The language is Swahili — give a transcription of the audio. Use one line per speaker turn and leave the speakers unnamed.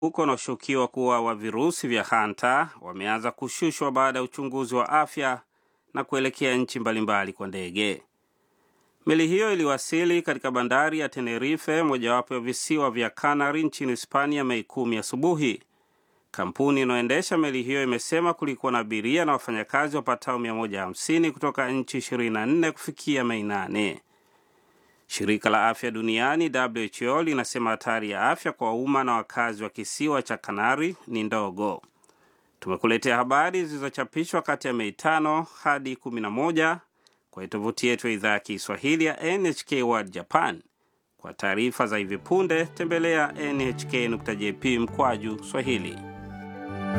huko unaoshukiwa kuwa wa virusi vya hanta wameanza kushushwa baada ya uchunguzi wa afya na kuelekea nchi mbalimbali kwa ndege. Meli hiyo iliwasili katika bandari ya Tenerife, mojawapo ya visiwa vya Canary nchini Hispania, Mei kumi asubuhi. Kampuni inayoendesha meli hiyo imesema kulikuwa na abiria na wafanyakazi wapatao 150 kutoka nchi 24 kufikia Mei 8. Shirika la afya duniani WHO linasema hatari ya afya kwa umma na wakazi wa kisiwa cha Kanari ni ndogo. Tumekuletea habari zilizochapishwa kati ya Mei 5 hadi 11 kwa tovuti yetu ya idhaa ya Kiswahili ya NHK World Japan. Kwa taarifa za hivi punde tembelea nhk.jp mkwaju Swahili.